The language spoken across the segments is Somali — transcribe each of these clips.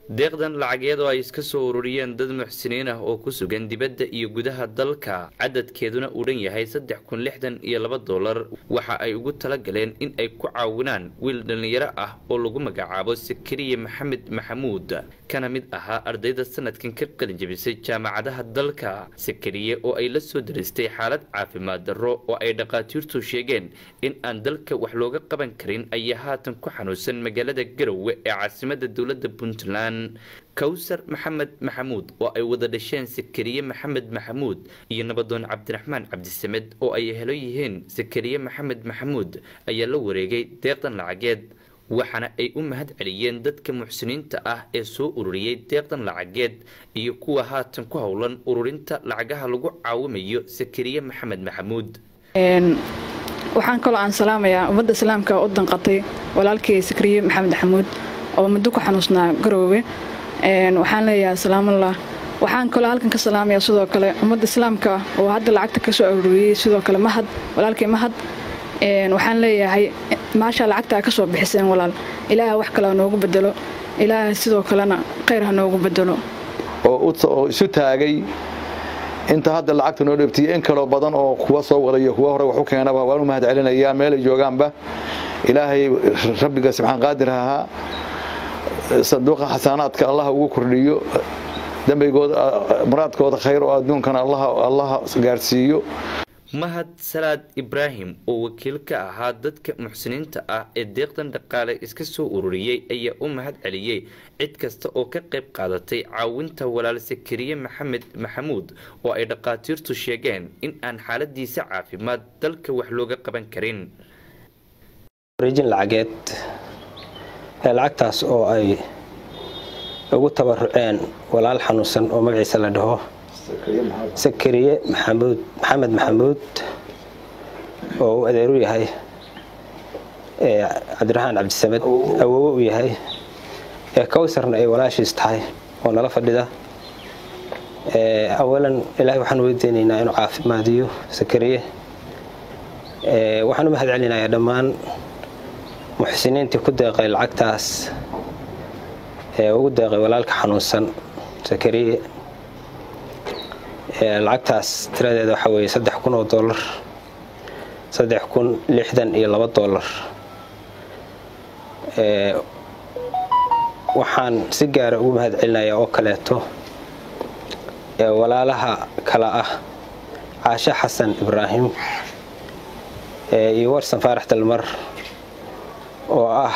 deeqdan lacageed oo ay iska soo ururiyeen dad muxsiniin ah oo ku sugan dibadda iyo gudaha dalka cadadkeeduna uu dhan yahay saddex kun lixdan iyo laba dollar waxa ay ugu talagaleen in ay ku caawinaan wiil dhallinyaro ah oo lagu magacaabo sakariye maxamed maxamuud kana mid ahaa ardayda sanadkan ka qalin jebisay jaamacadaha dalka sakariye oo ay la soo daristay xaalad caafimaad darro oo ay dhakhaatiirtu sheegeen in aan dalka wax looga qaban karin ayaa haatan ku xanuunsan magaalada garowe ee caasimada dowladda puntland kawsar maxamed maxamuud oo ay wada dhasheen sakariye maxamed maxamuud iyo nabadoon cabdiraxmaan cabdisamed oo ay helo yihiin sakariye maxamed maxamuud ayaa la wareegay deeqdan lacageed waxaana ay u mahad celiyeen dadka muxsiniinta ah ee soo ururiyey deeqdan lacageed iyo kuwa haatan ku howlan ururinta lacagaha lagu caawimayo sakariye maxamed maxamuud waxaan kaloo aan salaamayaa ummadda islaamka u danqatay walaalkii sakariye maxamed maxamuud oo muddo ku xanuusnaa garoowe waxaan leeyahay salaamallah waxaan kaloo halkan ka salaamaya sidoo kale ummadda islaamka oo hadda lacagta ka soo aruuriyey sidoo kale mahad walaalkii mahad waxaan leeyahay maasha lacagta ka soo bixiseen walaal ilaaha wax kale ha noogu bedelo ilaaha sidoo kalena khayr ha noogu bedelo oo isu taagay inta hadda lacagta noo dheebtiya in kaloo badan oo kuwa soo wadayo kuwa hore wax u keenaba waan u mahad celinayaa meelay joogaanba ilaahay rabbiga subxaan qaadir ahaa sanduuqa xasanaadka allah ugu kordhiyo dembigooda muraadkooda khayr oo adduunkana allaha gaarsiiyo mahad salaad ibraahim oo wakiil ka ahaa dadka muxsiniinta ah ee deeqdan dhaqaale iska soo ururiyey ayaa u mahad celiyey cid kasta oo ka qayb qaadatay caawinta walaal sakariye maxamed maxamuud oo ay dhakhaatiirtu sheegeen in aan xaaladiisa caafimaad dalka wax looga qaban karin wareejin lacageed lacagtaas oo ay ugu tabaruceen walaal xanuunsan oo magaciisa la dhaho sakariye maxamuud maxamed maxamuud oo uu adeeru yahay cabdiraxmaan cabdisamed awowo u yahay ee kawsarna ay walaashiis tahay oo nala fadhida awalan ilaahay waxaan weydiinaynaa inuu caafimaadiyo sakariye waxaan u mahad celinayaa dhammaan muxsiniintii ku deeqay lacagtaas ee ugu deeqay walaalka xanuunsan sakariye lacagtaas tiradeeda waxaa weeye saddex kun oo dollar saddex kun lixdan iyo laba dollar waxaan si gaara ugu mahad celinayaa oo kaleeto walaalaha kala ah caashe xasan ibraahim iyo warsan faarax dalmar oo ah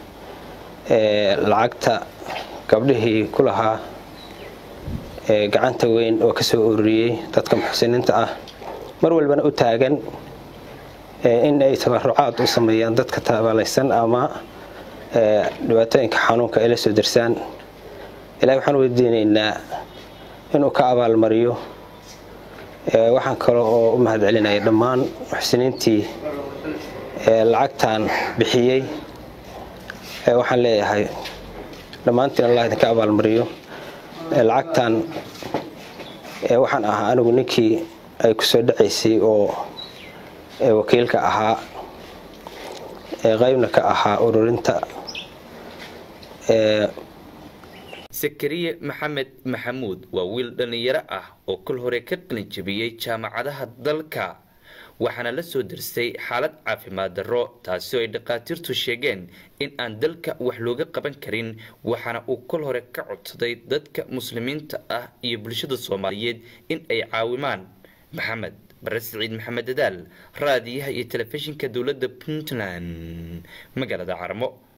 lacagta gabdhihii ku lahaa gacanta weyn oo ka soo ururiyey dadka muxsiniinta ah mar walbana u taagan in ay tabarucaad u sameeyaan dadka tabalaysan ama dhibaatooyinka xanuunka ay la soo darsaan ilahay waxaan weydiinaynaa inuu ka abaalmariyo waxaan kale oo u mahad celinaya dhammaan muxsiniintii lacagtan bixiyey waxaan leeyahay dhammaantiin allah idinka abaalmariyo lacagtan waxaan ahaa anigu ninkii ay ku soo dhacaysay oo wakiilka ahaa qaybna ka ahaa ururinta sakariye maxamed maxamuud waa wiil dhallinyaro ah oo kol hore ka qalin jebiyey jaamacadaha dalka waxaana la soo darsay xaalad caafimaad darro taasi oo ay dhakhaatiirtu sheegeen in aan dalka wax looga qaban karin waxaana uu kol hore ka codsaday dadka muslimiinta ah iyo bulshada soomaaliyeed in ay caawimaan maxamed bare siciid maxamed dadaal raadiyaha iyo telefishinka dowladda puntland magaalada carmo